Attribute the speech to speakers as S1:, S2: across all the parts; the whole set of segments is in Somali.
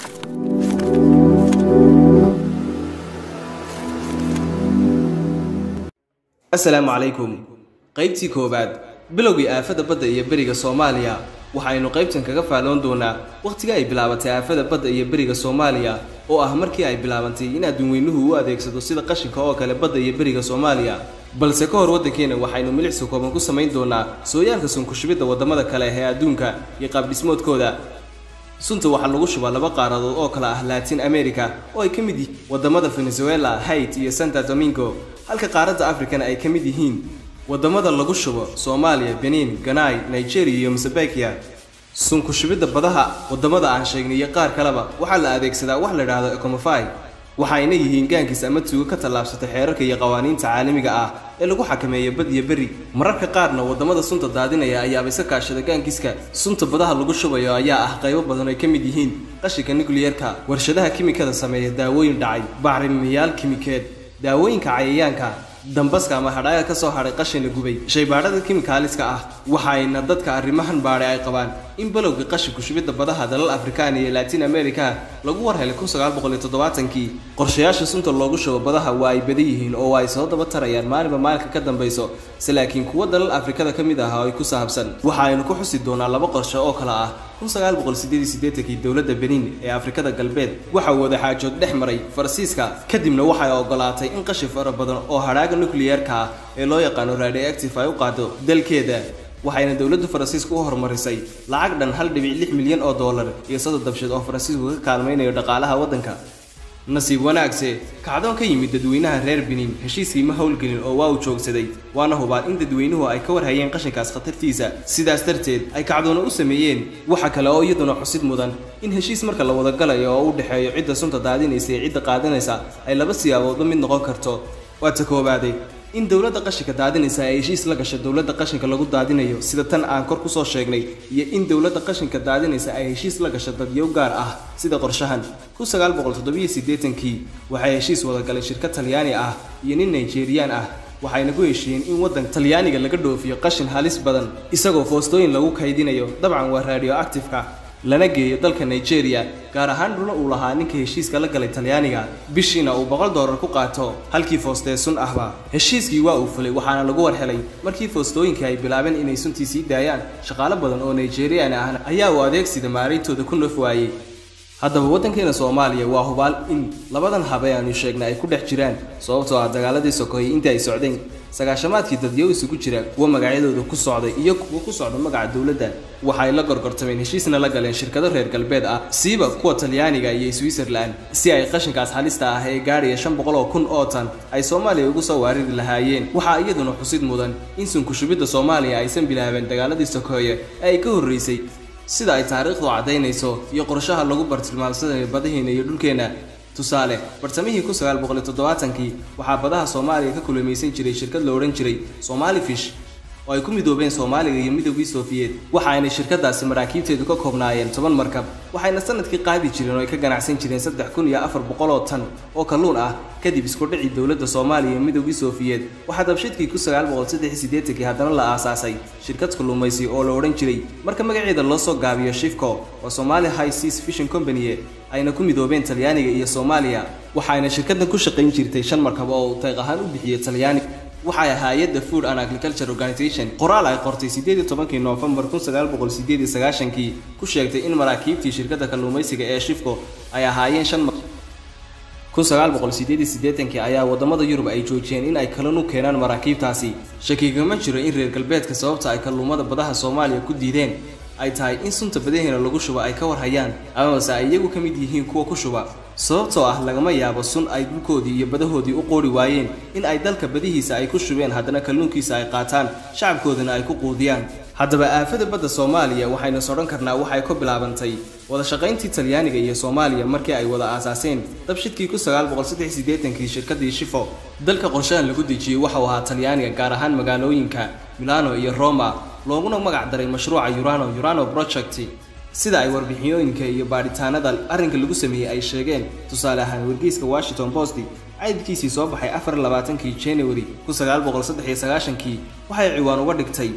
S1: asalaamu calaykum qaybtii koowaad bilowgii aafada badda iyo beriga soomaaliya waxaynu qaybtan kaga faalloon doonaa wakhtiga ay bilaabatay aafada badda iyo beriga soomaaliya oo ah markii ay bilaabantay in adduunweynuhu u adeegsado sida qashinka oo kale badda iyo beriga soomaaliya balse ka hor waddankeena waxaynu milicsi kooban ku samayn doonaa sooyaalka sunkushubidda waddamada kale ee adduunka iyo qaabdhismoodkooda sunta waxaa lagu shubaa laba qaaradood oo kale ah latin america oo ay ka mid yihiin waddamada venezuela hait iyo santa domingo halka qaaradda africana ay ka mid yihiin waddamada lagu shubo soomaaliya benin ganai nigeria iyo mosambikia sunku shubidda badaha waddamada aan sheegnay iyo qaar kaleba waxaa la adeegsadaa wax la idhaahdo ecomofy waxayna yihiin gaankiis ama tuugo ka tallaabsatay xeerarka iyo qawaaniinta caalamiga ah ee lagu xakameeya bad iyo beri mararka qaarna waddamada sunta daadinaya ayaaba isa kaashada gaankiiska sunta badaha lagu shubayo ayaa ah qaybo badan ay ka mid yihiin qashinka nukliyerka warshadaha kimikada sameeya daawooyin dhacay bacrimiyaal kimikeed daawooyinka cayayaanka dambaska ama hadhaaga ka soo hadhay qashin la gubay shaybaadhada kimikaaliska ah waxayna dadka arrimahan baadhay ay qabaan in balowga qashinku shubidda badaha dalal afrikaan iyo latin america lagu war helay kii qorshayaasha sunta loogu shubo badaha waa ay badan yihiin oo ay soo daba tarayaan maalinba maalinka ka dambayso se laakiin kuwa dalal afrikada ka mid ah oo ay ku saabsan waxa aynu ku xusi doonaa laba qorshe oo kale ah kii dowladda benin ee afrikada galbeed waxa uu wadaxaajood dhex maray faransiiska kadibna waxay ogolaatay in qashin fara badan oo hadhaaga nukliyerka ah ee loo yaqaano radioactive ay u qaado dalkeeda waxayna dowladda faransiiska u horumarisay lacag dhan hal dhibic lix milyan oo dollar iyo soddon dabsheed oo faransiisku ka kaalmaynayo dhaqaalaha waddanka nasiib wanaagse kacdoon ka yimid dadweynaha reer benin heshiiskii ma howlgelin oo waa uu joogsaday waana hubaan in dadweynuhu ay ka warhayeen qashinkaas khatartiisa sidaas darteed ay kacdoono u sameeyeen waxa kale oo iyaduna xusid mudan in heshiis marka la wadagalayo oo u dhexeeyo cidda sunta daadinaysa iyo cidda qaadanaysa ay laba siyaaboodba mid noqon karto waa ta koobaaday in dowladda qashinka daadinaysa ay heshiis la gasho dowladda qashinka lagu daadinayo sida tan aan kor kusoo sheegnay iyo in dowladda qashinka daadinaysa ay heshiis la gasho dadyow gaar ah sida qorshahan kii waxay heshiis wadagaleen shirkad talyaani ah iyo nin nigeriyaan ah waxayna ku heshiiyeen in waddanka talyaaniga laga dhoofiyo qashin halis badan isagoo foostooyin lagu kaydinayo dabcan waa radioactive-ka lana geeyo dalka nigeria gaar ahaan dhuna uu lahaa ninka heshiiska la galay talyaaniga bishiina uu boqol doolar ku qaato halkii foostee sun ahba heshiiskii waa uu fulay waxaana lagu war helay markii foostooyinkii ay bilaabeen inay suntii sii daayaan shaqaalo badan oo nigerian ahna ayaa uu adeegsida maarayntooda ku noof waayey haddaba waddankeena soomaaliya waa hubaal in labadan habe aanu sheegna ay ku dhex jiraan sababtoo ah dagaaladii sokoyey intii ay socdeen sagaashamaadkii dadyow isugu jira kuwa magacyadooda ku socday iyo kuwa ku socda magaca dowladda waxay la gorgortameen heshiisna la galeen shirkado reer galbeed ah siiba kuwa talyaaniga iyo switzerland si ay qashinkaas halista ah ee gaadhaya shan boqol oo kun oo tan ay soomaaliya ugu soo waariri lahaayeen waxaa iyaduna xusid mudan in sunkushubidda soomaaliya aysan bilaabeen dagaaladii sokoeye ee ay ka horreysay sida ay taariikhdu caddaynayso iyo qorshaha lagu bartilmaamsanayo badaheena iyo dhulkeenna tusaale bartamihii kii waxaa badaha soomaaliya ka kulamaysan jiray shirkad la odhan jiray somali fish oo ay ku midoobeen soomaaliga iyo midowgii soofiyeed waxaayna shirkadaasi maraakiibteedu ka koobnaayeen toban markab waxayna sanadkii qaadi jireen oo ay ka ganacsan jireen saddex kun iyo afar boqol oo tan oo kalluun ah kadib iskudhicii dowladda soomaaliya iyo midowgii soofiyeed waxaa dabshidkii kii haddana la aasaasay shirkad kalluumaysi oo la odhan jiray marka magaceeda loo soo gaabiyo shifco oo somali high seas fishing company ayna ku midoobeen talyaaniga iyo soomaaliya waxayna shirkaddan ku shaqayn jirtay shan markab oo uu tayq ahaan u bixiyey talyaaniga waxay hay-adda food and agriculture organization qoraal ay qortay kii noofembar kii ku sheegtay in maraakiibtii shirkadda kalluumaysiga ee shifco ay ahaayeen shan kii ayaa waddamada yurub ay joojiyeen in ay kalluun u keenaan maraakiibtaasi shakigama jiro in reer galbeedka sababta ay kalluumada badaha soomaaliya ku diideen ay tahay in sunta badaheena lagu shubo ay ka warhayaan amase ay iyagu ka mid yihiin kuwa ku shuba sababtoo ah lagama yaabo sun ay dhulkoodii iyo badahoodii u qoori waayeen in ay dalka badihiisa ay ku shubeen haddana kalluunkiisa ay qaataan shacabkoodana ay ku quudiyaan haddaba aafada badda soomaaliya waxaynu sodhan karnaa waxay ku bilaabantay wada shaqayntii talyaaniga iyo soomaaliya markii ay wada aasaaseen dabshidkii kii shirkadii shifo dalka qorshahan lagu dejiyey waxau ahaa talyaaniga gaar ahaan magaalooyinka milano iyo roma looguna magac daray mashruuca urano urano project sida ay warbixiyooyinka iyo baadhitaanada arrinka lagu sameeyey ay sheegeen tusaale ahaan wargeyska washington post caydkiisii soo baxay kii january kii waxay ciwaan uga dhigtay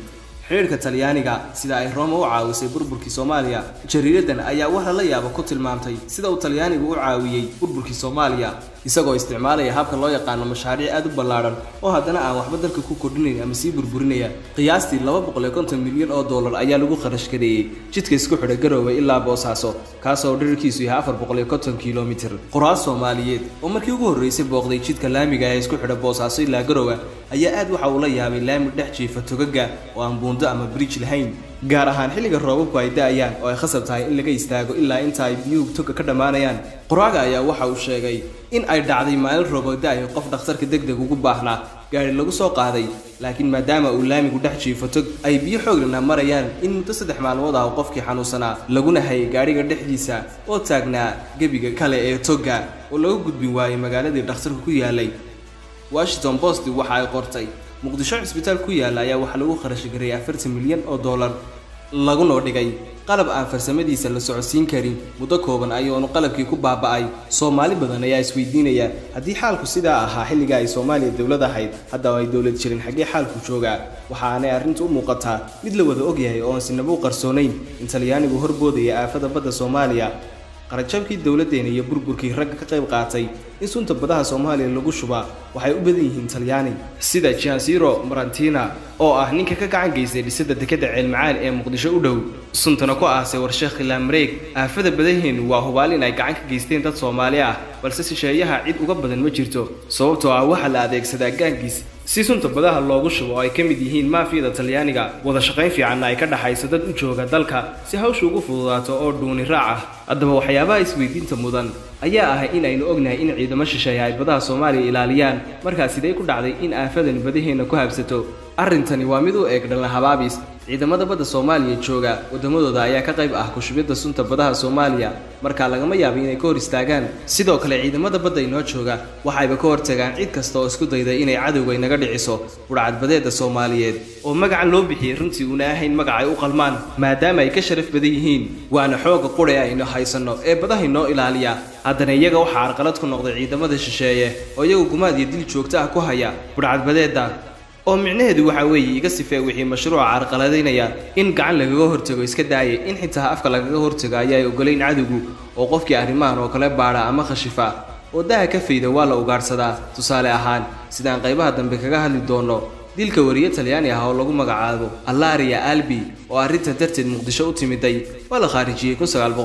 S1: xidhiirka talyaaniga sida ay roma u caawisay burburkii soomaaliya jariiradan ayaa wax lala yaabo ku tilmaamtay sida uu talyaanigu u caawiyey burburkii soomaaliya isagoo isticmaalaya habka loo yaqaano mashaariic aad u ballaadhan oo haddana aan waxba dalka ku kordhinayn ama sii burburinaya qiyaastii laba boqol iyo konton milyan oo dollar ayaa lagu kharash gareeyey jidka isku xidha garoowe ilaa boosaaso kaasoo dhirirkiisu yahay afar boqol iyo konton kilomitir qoraal soomaaliyeed oo markii ugu horreysay booqday jidka laamiga ee isku xidha boosaaso ilaa garoowe ayaa aad waxa uu la yaabay laami dhex jiifa togaga oo aan buundo ama bridge lahayn gaar ahaan xilliga roobabku ay da-ayaan oo ay khasab tahay in laga istaago ilaa inta ay biyuhu toga ka dhammaanayaan qoraaga ayaa waxa uu sheegay in ay dhacday maalin rooboo da-ayo qof dhakhtarka deg deg ugu baahnaa gaari lagu soo qaaday laakiin maadaama uu laamigu dhex jiifo tog ay biyo xooglana marayaan in muddo saddex maalmood ah qofkii xanuunsanaa laguna hayay gaadhiga dhexdiisa oo taagnaa gebiga kale ee togga oo laga gudbin waayey magaaladii dhakhtarku ku yaalay washington post waxa ay qortay muqdisho cisbitaal ku yaalla ayaa waxaa lagu kharash gareeyay afartan milyan oo dollar lagunoo dhigay qalab aan farsamadiisa la socodsiin karin muddo kooban ayuunu qalabkii ku baaba'ay soomaali badan ayaa isweydiinaya haddii xaalku sidaa ahaa xilliga ay soomaaliya dowlad ahayd haddaba ay dowlad jirin xaggee xaalku joogaa waxaanay arrintu u muuqataa mid la wada ogyahay oo aan sinaba u qarsoonayn in talyaanigu horboodaya aafada badda soomaaliya qarajabkii dowladdeena iyo burburkii ragga ka qayb qaatay in sunta badaha soomaaliya lagu shubaa waxay u badan yihiin talyaani sida jansiro marantina oo ah ninka ka gacan geystay dhisada dekadda ceelmacaan ee muqdisho u dhow suntana ku aasay warsheekh khilaamareeg aafada badaheennu waa hubaal in ay gacan ka geysteen dad soomaali ah balse shisheeyaha cid uga badan ma jirto sababtoo ah waxaa la adeegsadaa gaangiis si sunta badaha loogu shubo oo ay ka mid yihiin maafiyada talyaaniga wada shaqayn fiicanna ay ka dhaxayso dad u jooga dalka si hawsha ugu fududaato oo dhuuni raac ah haddaba waxyaabaha isweydiinta mudan ayaa ah in aynu ognahay in ciidamo shisheeya ay badaha soomaaliya ilaaliyaan markaa sidee ku dhacday in aafadan badaheenna ku habsato arrintani waa mid u eeg dhalna habaabis ciidamada badda soomaaliya jooga waddamadooda ayaa ka qayb ah kushubidda sunta badaha soomaaliya markaa lagama yaabo inay ka hor istaagaan sidoo kale ciidamada badda inoo jooga waxayba ka hortagaan cid kasta oo isku dayda inay cadowga inaga dhiciso budhcadbadeedda soomaaliyeed oo magacan loo bixiyey runtii una ahayn magac ay u qalmaan maadaama ay ka sharaf badan yihiin waana xooga qudhe aynu haysanno ee badaha inoo ilaaliya haddana iyaga waxaa carqalad ku noqday ciidamada shisheeye oo iyagu gumaad iyo dil joogto ah ku haya budhcadbadeedda oo micnaheedu waxaa weeye iga sifee wixii mashruuca carqaladaynaya in gacan lagaga hortago iska daaya in xitaa afka lagaga hortago ayaay ogolayn cadowgu oo qofkii arrimahan oo kale baadha ama khashifa oo daha ka fayda waa la ugaadhsadaa tusaale ahaan sidaan qaybaha dambe kaga hadli doonno dilka wariye talyaani ah oo lagu magacaabo allaria albi oo arrintan darteed muqdisho u timiday waa la khaarijiyey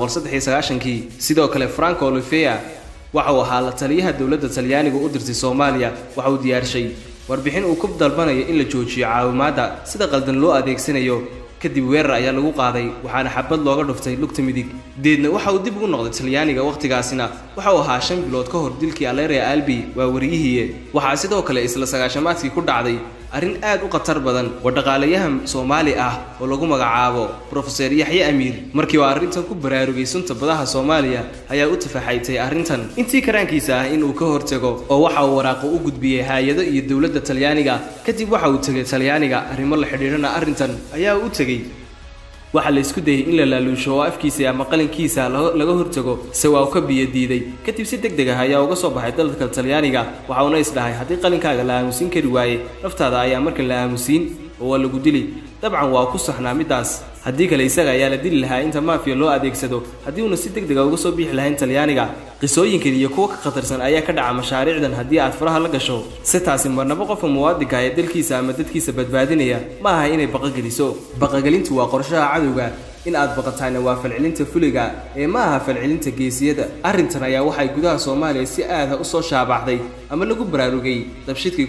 S1: kii sidoo kale franco olivea waxa uu ahaa la taliyaha dowladda talyaaniga u dirtay soomaaliya waxa uu diyaarshay warbixin uu ku dalbanayo in la joojiyo caawimaadda sida qaldan loo adeegsanayo kadib weerar ayaa lagu qaaday waxaana xabad looga dhuftay lugta midig deedna waxa uu dib ugu noqday talyaaniga wakhtigaasina waxa uu ahaa shan bilood ka hor dilkii aleria albi waa wariyihiiye waxaa sidoo kale isla sagaashamaadkii ku dhacday arrin aad u khatar badan oo dhaqaalayahan soomaali ah oo lagu magacaabo brofeser yaxye amiir markii uu arrintan ku baraarugay sunta badaha soomaaliya ayaa u tafaxaytay arrintan intii karaankiisa ah inuu ka hortago oo waxa uu waraaqo u gudbiyey hay-ado iyo dowladda talyaaniga kadib waxa uu tegay talyaaniga arrimo la xidhiidhana arrintan ayaa u tegey waxaa la isku dayay in la laaluusho oo afkiisa ama qalinkiisa laga hortago se waa u ka biyo diiday kadib si deg deg ah ayaa uga soo baxay dalka talyaaniga waxa uuna isdhahay haddii qalinkaaga la aamusiin kari waaye naftaada ayaa markan la aamusiin oo waa lagu dili dabcan waa ku saxnaa middaas haddii kale isaga ayaa la dili lahaa inta maafiya loo adeegsado haddii uuna si deg dega uga soo bixi lahayn talyaaniga qisooyinkan iyo kuwa ka khatarsan ayaa ka dhaca mashaariicdan haddii aad faraha la gasho si taasi marnabo qofka muwaadinka ee dalkiisa ama dadkiisa badbaadinaya ma aha inay baqageliso baqagelintu waa qorshaha cadowga in aad baqataana waa falcelinta fuliga ee ma aha falcelinta geesiyada arrintan ayaa waxay gudaha soomaaliya si aada u soo shaabaxday ama lagu baraarugay dabshidkii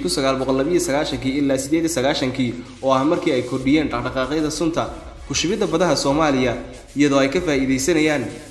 S1: kii ilaa kii oo ah markii ay kordhiyeen dhaqdhaqaaqyada sunta kushubidda badaha soomaaliya iyadoo ay ka faa'iidaysanayaan